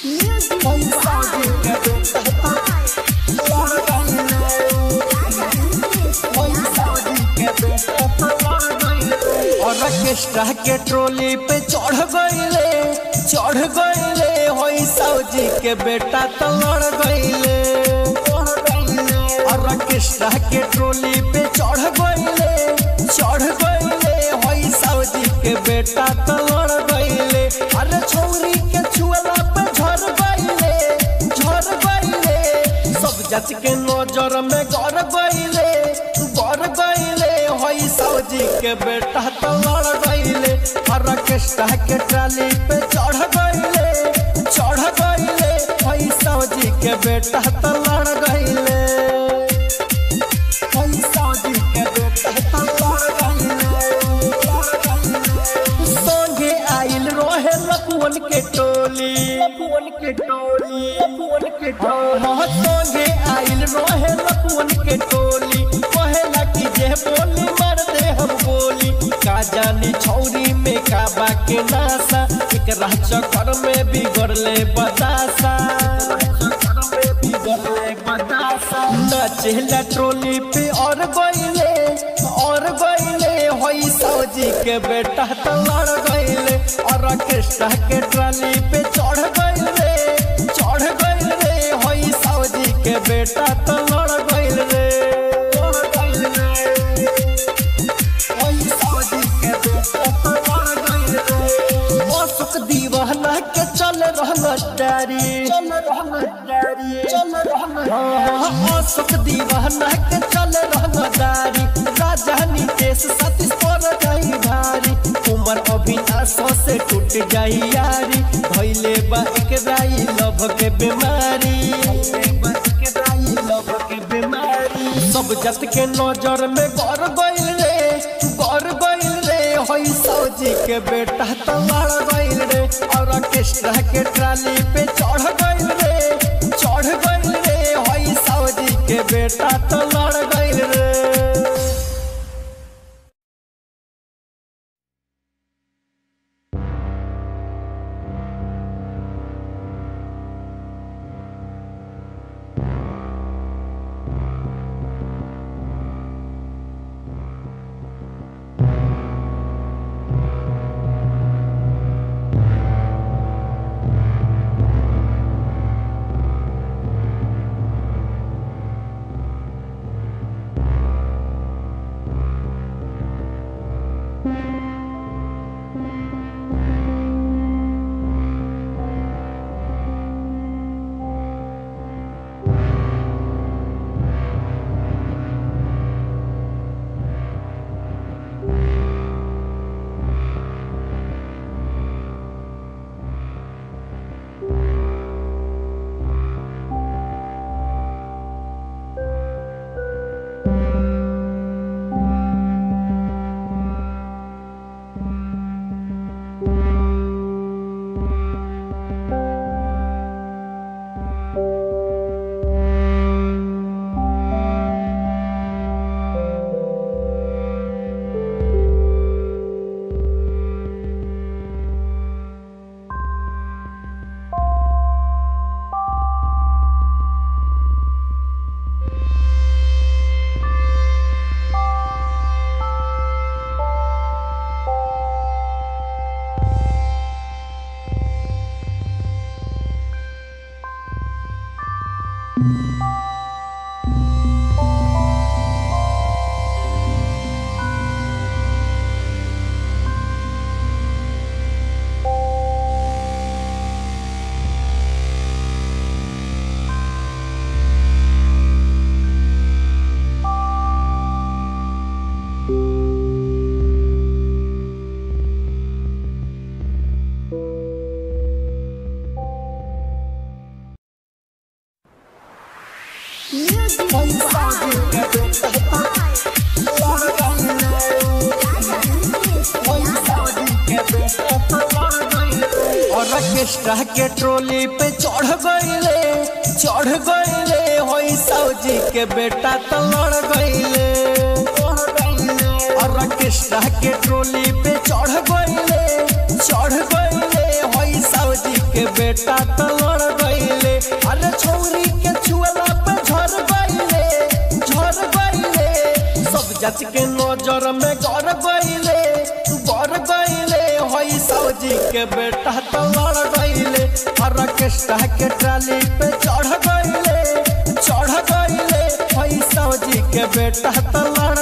orchestra के trolley पे चढ़ गईले चढ़ गईले होई सौजी के बेटा तो लड़ गईले ऑर्केस्ट्रा के ट्रोली पे चढ़ गईले चढ़ गईले होई सौजी के बेटा तो लड़ गईले अरे छौरी के छुअला पे झड़ गईले झड़ गईले सब जच के नजर में गड़ गईले गड़ गईले होई सौजी के बेटा तो लड़ गईले ऑर्केस्ट्रा के ट्राली पे चढ़ गईले चढ़ गईले होई सौजी के बेटा तो लड़ गईले होई सौजी के बेटा तो लड़ गईले संगे आइल रोहे लपुअन के टोली लपुअन के टोली लपुअन के टोली संगे आइल रोहे लपुअन के टोली कहेला कि जे बोली मार दे हम बोली का जानी छौरी में का बाके नासा एकरा चक्कर में बिगड़ले बतासा नचेला ट्रोली पे और गईले और गईले होई सौजी के बेटा तो लड़ गईले और ऑर्केस्ट्रा के ट्राली पे चढ़ गईले चढ़ गईले होई सौजी के बेटा तो लड़ गईले होई सौजी के बेटा तो लड़ गईले अशोक दीवाना के चल रहना डारी चल रहना डारी चल रहना अशोक दीवाना के चल रहना डारी राजधानी देश सतीश पर जाई भारी उमर अभिनाश से टूट जाई यारी भइले बा एक राई लभ के बीमारी लभ के बीमारी सब जत के नजर में गौर गइल रे गौर गइल रे होई सौजी के बेटा तो लड़ गइल रे और ऑर्केस्ट्रा के ट्राली पे चढ़ गइल रे चढ़ गइल रे होई सौजी के बेटा तो लड़ गइल रे ऑर्केस्ट्रा के ट्रोली पे चढ़ गईले चढ़ गईले होई सौजी के बेटा तो लड़ गईले ऑर्केस्ट्रा के ट्रोली पे चढ़ गईले चढ़ गईले होई सौजी के बेटा तो लड़ गईले अरे छौरी के छुअला पे झर गईले झर गईले सब जच के नजर में गड़ गईले गड़ गईले होई सौजी के बेटा तो लड़ गईले ऑर्केस्ट्रा के ट्राली पे चढ़ गईले चढ़ गईले होई सौजी के बेटा तो लड़